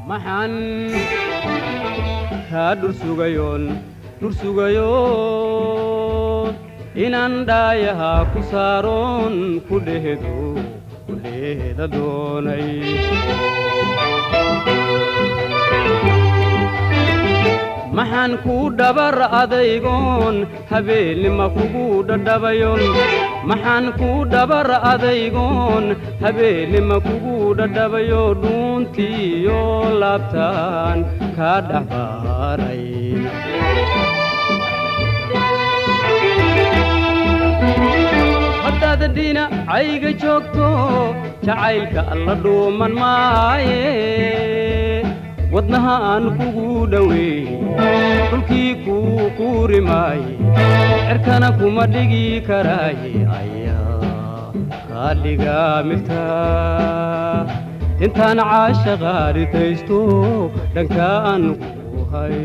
maxaan kaa dhursugayoon dhursugayoon inaan dhaayahaa ku saaroon ku dhehedo ku dheeda doonay maxaan kuu dhabar adaygoon habeennima kugu dhadhabayon maxaan kuu dhabar adaygoon habeennima kugu dhadhabayo dhuuntiiyo laabtaan kaa dhaxbaaray haddaad dhinacayga joogto jacaylka alla dhuuman maaye wadnaha aan kugu dhoweey dhulkii kuu quuri maaye cerkana kuma dhigi karaaye ayaa kaa dhiga miftaa intaan caashaqa dhitaysto dhanka aan ku hay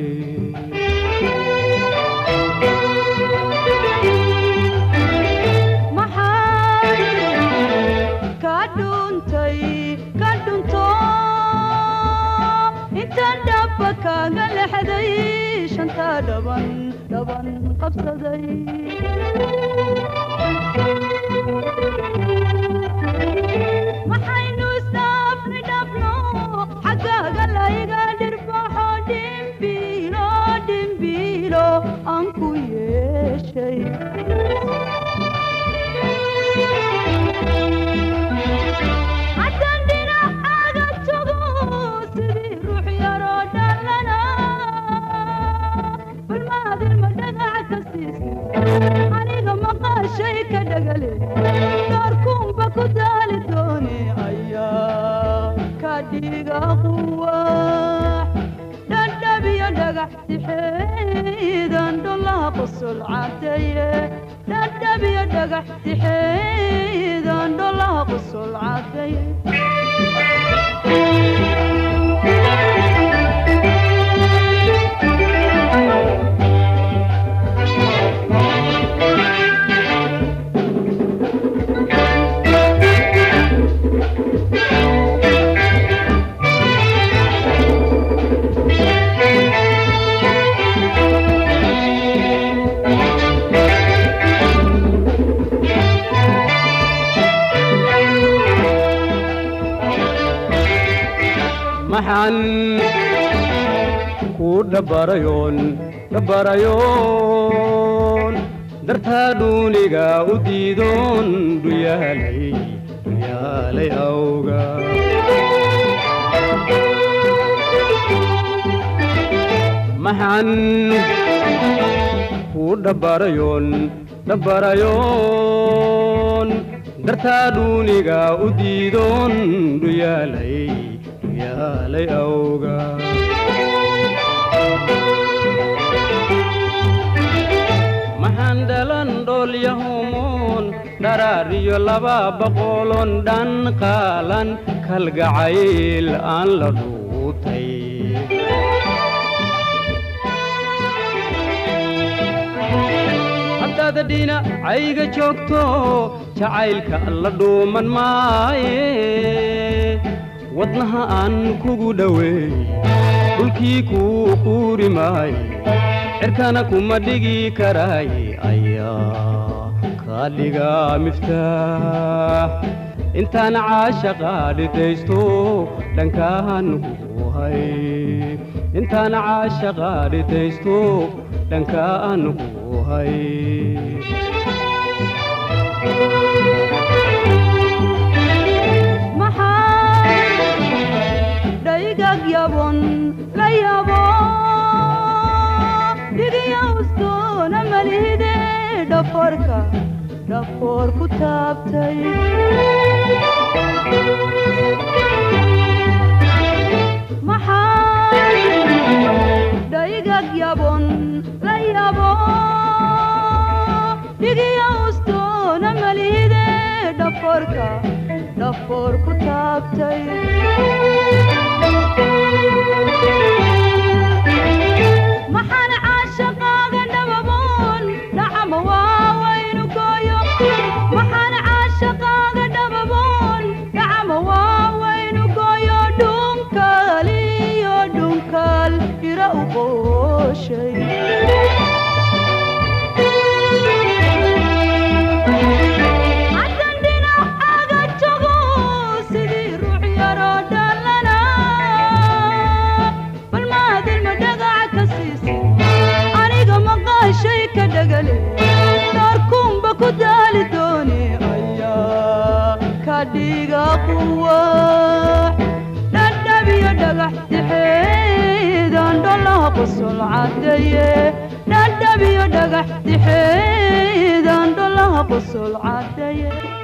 intaan dhaba kaaga lexday shantaa dhaban dhaban qabsaday maxaynu isdhaafnay dhabno xaggaaga layga dhirbaxo dhimbiilo dhimbiilo aan ku yeeshay aniga maqaashay ka dhagale dhaarkuunba ku daali doone ayaa ka dhiga quwax dhadhabiyo dhagax tixeedan dholaha qosol cadeeye dhadhabiyo dhagax tixeedan dholaha qosol cadeeye maxaan kuu dhabbarayoon dhabbarayoon dartaa dhuuniga u diidoon dhuyaalay dhuyaalay awga maxaan kuu dhabbarayoon dhabbarayoon dartaa dhuuniga u diidoon dhuyaalay dhuyaalay awga maxaan dhalan dhoolyahomoon dharaariyo laba boqolon dhan qaalan kalgacayl aan la dhuutay haddaad dhinacayga joogto jacaylka alla dhuuman maaye wadnaha aan kugu dhoweey dhulkii kuu quuri maaye cirkana kuma dhigi karaaye ayaa kaa dhiga miftaax intaan caashaqa dhidaysto dhankaan ku hay intaan caashaqa dhidaysto dhankaan ku hay dhaygag yabon la yabo dhigiyawstoona malihide dhaforka dhafoor ku taabtay dhaygag yabon la yabo dhigiyawstoona malihide dhaforka dhafoor ku taabtay maxaan caashaqaaga dhababoon dhacama waawaynu gooyo maxaan caashaqaaga dhababoon dhacama waawaynu gooyo dhunkaliyo doorashay haddan dhinacaaga jogo sidii ruux yaroo dhallana bal maadilma dhagaca ka siisid aniga maqaashay ka dhagale dhaarkuunba ku daali dooni ayaa ka dhiga quwax dhadhabiyo dhagax dixeedan dholaha qosol cadeeye dhadhabiyo dhagax dixeedan dholaha qosol cadeeye